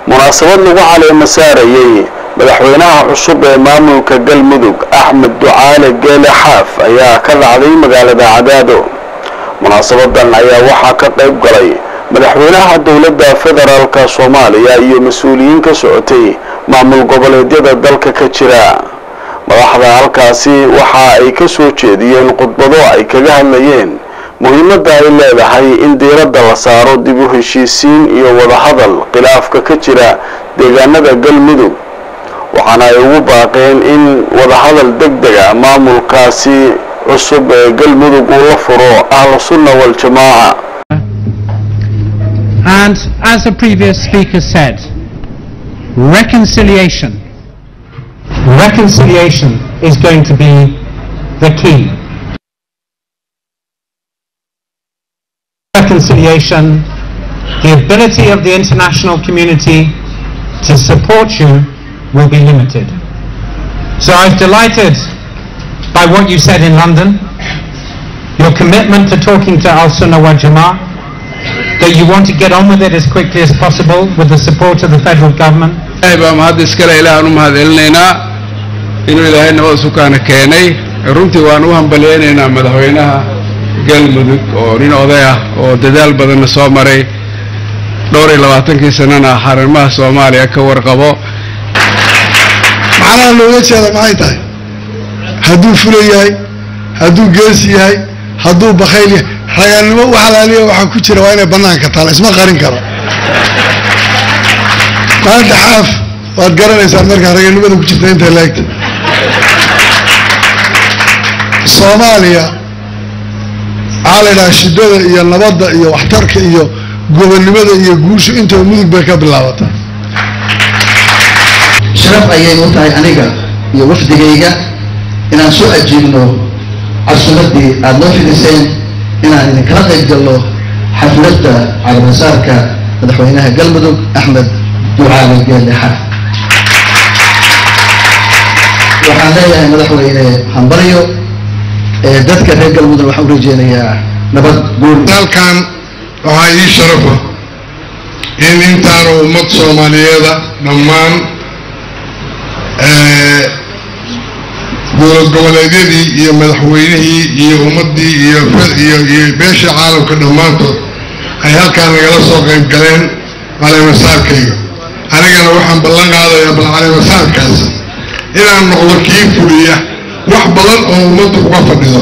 munaasabad lagu caleema saarayey madaxweynaha cusub ee maamulka galmudug axmed ducaale geele xaaf ayaa ka dhacday magaalada cadaado munaasabadan ayaa waxaa ka qayb galay madaxweynaha dowladda federaalka soomaaliya iyo mas-uuliyiin ka socotay maamul goboleedyada dalka ka jira madaxda halkaasi waxa ay ka soo jeediyeen khudbado ay kaga hadlayeen muhiimadda ay leedahay in diiradda la saaro dib u heshiisiin iyo wadahadal khilaafka ka jira deegaanada galmudug waxaana ay ugu baaqeen in wadahadal deg dega maamulkaasi cusub ee galmudug uu la furo ahlu sunna waljamaaca And as the previous speaker said, reconciliation. Reconciliation is going to be the key. Reconciliation, the ability of the international community to support you will be limited. So I was delighted by what you said in London, your commitment to talking to Al Sunnah wal Jama'ah, that you want to get on with it as quickly as possible with the support of the federal government. ilaahay baa mahad iskale ilaahaan u mahadcelinaynaa inuu ilaahay nabad sukaana keenay runtii waan u hambalyaynaynaa madaxweynaha galmudug oo nin oday ah oo dadaal badanna soo maray dhowr iyo labaatankii sanana xarimaha soomaaliya ka warqabo macnaha looga jeeda maxay tahay hadduu fula yahay hadduu geesi yahay hadduu bakayl yahay raganimo u xalaaliya waxaa ku jira waa inay bannaanka taala isma qarin karo maanta xaaf waad garanaysaa markaa raganimada ku jirta intay laegta soomaaliya waxaa la yidhaha shidada iyo nabadda iyo waxtarka iyo gobonnimada iyo guushu intaba mudug bay ka bilaabataa sharaf ayay u tahay aniga iyo wafdigayga inaan soo ajiibno casuumaddii aada noo fidiseen inaan idinkala qayb galno xafladda calaamasaarka madaxweynaha galmudug axmed ducaale geelle xaaf waxaan leeyahay madaxweyne hambaryo ee dadka reer galmudug waxaan u rajeynayaa nabad guul halkan waxaa ii sharafa in intaanu ummad soomaaliyeeda dhammaan dowlad goboleedyadii iyo madaxweynihii iyo ummaddii iyo iyo iyo beesha caalamka dhammaantood ay halkaan nagala soo qayb galeen caleemasaarkayga anigana waxaan ballan qaadayaa bal caleemasaarkaas inaan noqdo kii fuliya wax badan oo ummaddu uga fadhido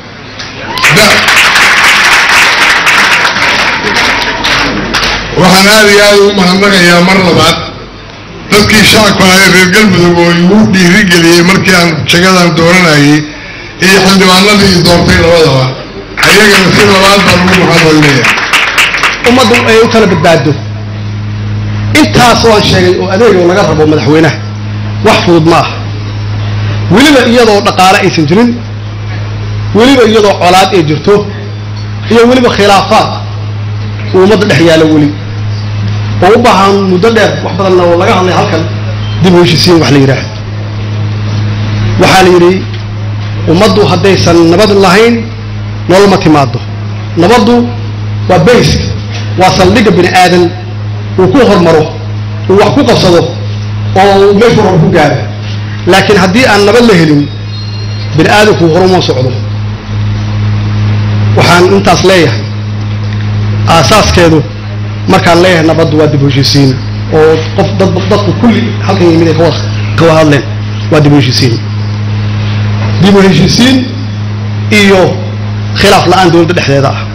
waxaan aada iyo aada ugu mahadnaqayaa mar labaad dadkii shacabka ahay reer galmudug oo igu dhiirigeliyey markii aan jagadan dooranayay iyo xildhibaanadii i doortay labadaba ayagana si labaad baan ugu mahadcelinaya ummaddu ay u kala badbaado intaas waan sheegay oo adeego laga rabo madaxweynaha wax fudud ma aha weliba iyadoo dhaqaale aysan jirin weliba iyadoo colaad ay jirto iyo weliba khilaafaad uu ummadda dhex yaalo weli oo u baahan muddo dheer wax badanna oo laga hadlay halkan dib u heshisiin wax la yidhaah waxaa la yidhi ummaddu haddaysan nabad lahayn nolol ma timaado nabaddu waa baysk waa saldhigga bini aadan uu ku hormaro uu wax ku qabsado oo uu meeshu hor ku gaaro laakiin haddii aan nabad la helin bini aadamku horuma socdo waxaan intaas leeyahay aasaaskeedu markaan leeyahay nabaddu waa dib u heshiisiin oo qof dad dadku kulli halkan yimid ay kawada kawa hadleen waa dib u heshiisiin dib u heshiisiin iyo khilaaf la-aan dowladda dhexdeeda ah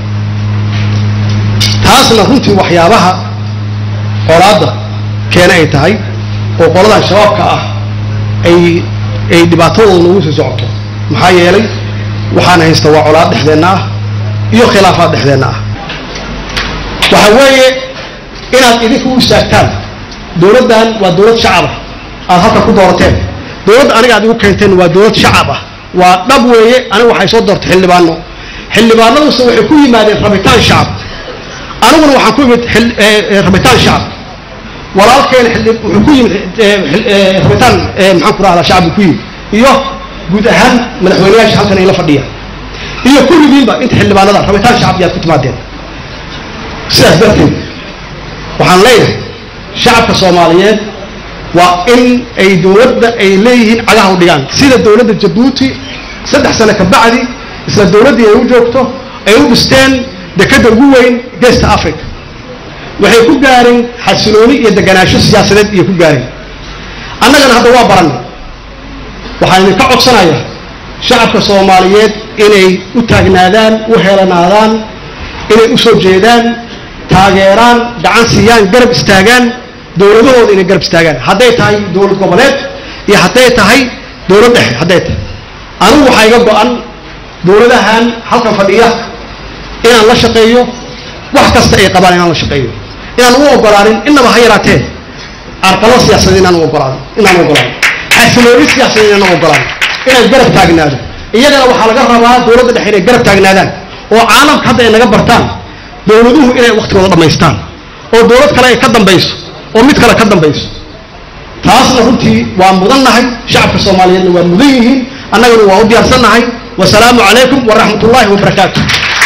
taasna runtii waxyaabaha colaadda keena ay tahay oo qoladan shabaabka ah ay ay dhibaatadooda nagu sii socoto maxaa yeelay waxaan haysta waa colaad dhexdeenna ah iyo khilaafaad dhexdeenna ah waxa weeye inaad idinku u istaagtaan dowladdan waa dowlad shacab ah aad halka ku doorateen dowladda aniga aad igu keenteen waa dowlad shacab ah waa dhab weeye aniga waxay soo doortay xildhibaano xildhibaanaduse waxay ku yimaadeen rabitaan shacab aniguna waxaan ku imid rabitaan shacab walaalkeena wuxuu ku yimid rabitaan maxaan ku rahdaa shacab ku yimid iyo guud ahaan madaxweyneyaasha halkan ay la fadhiya iyo kulligiinba inta xildhibaanada rabitaan shacab yaad ku timaadeen sidaas darteed waxaan leeyahay shacabka soomaaliyeed waa in ay dowladda ay leeyihiin cagaha u dhigaan sida dowladda jabuuti saddex sano ka bacdi isla dowladdii ay u joogto ay u dhisteen dekadda ugu weyn geesta africa waxay ku gaareen xasilooni iyo deganaansho siyaasadeed iyo ku gaareen annagana hadda waa baranay waxaan idinka codsanayaa shacabka soomaaliyeed inay u taagnaadaan u helanaadaan inay u soo jeedaan taageeraan gacan siiyaan garab istaagaan dowladahooda inay garab istaagaan hadday tahay dowlad goboleed iyo hadday tahay dowlad dhexe hadday tahay anigu waxaa iga go-an dowladahan halkan fadhiya inaan la shaqeeyo wax kasta ay qabaan inaan la shaqeeyo inaan u ogolaanin innaba ha yaraatee arqalo siyaasadeed inaan u ogolaanin inaan u ogolaanin xasilooni siyaasadeed inaan u ogolaanin inaan garab taagnaado iyagana waxaa laga rabaa dowladda dhexe inay garab taagnaadaan oo caalamka hadda ay naga bartaan dowladuhu inay waktigooda dhammaystaan oo dowlad kale ay ka dambayso oo mid kale ka dambayso taasna runtii waa mudannahay shacabka soomaaliyeedna waa mudan yihiin annagana waa u diyaarsannahay wasalaamu calaykum waraxmat ullaahi wabarakaatu